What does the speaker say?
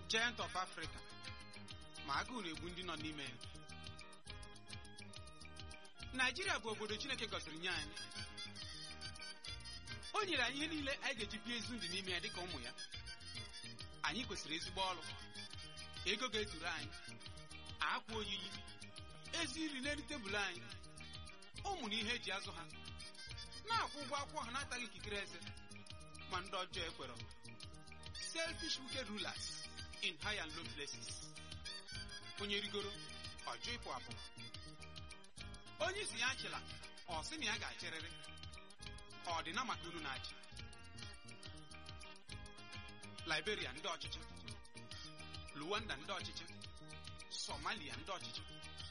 giant of Africa ma agụụ na-egbu ndị nọ n'ime ya Naijiria bụ obodo Chineke gọziri nye anyị o nyere anyị ihe niile anyị ga-eji bie ezi ndụ n'ime ya dịka ụmụ ya anyị kwesịrị ezigbo ọrụ ego ga-ezuru anyị akwa oyiyi ezi nri n'elu tebụl anyị ụmụ na ihe eji azụ ha na-akwụ ụgwọ akwụkwọ ha na-ataghị ikikere eze ma ndị ọjọọ ekwere selfish wicked rulers in high and low places onye rigoro ọjọọ ịpụ apụ onye isi ya achịla ọ sị na ya ga-achịrịrị ọ dị na maka unu na-achị Liberia ndị ọchịchị Luanda ndị ọchịchị Somalia ndị ọchịchị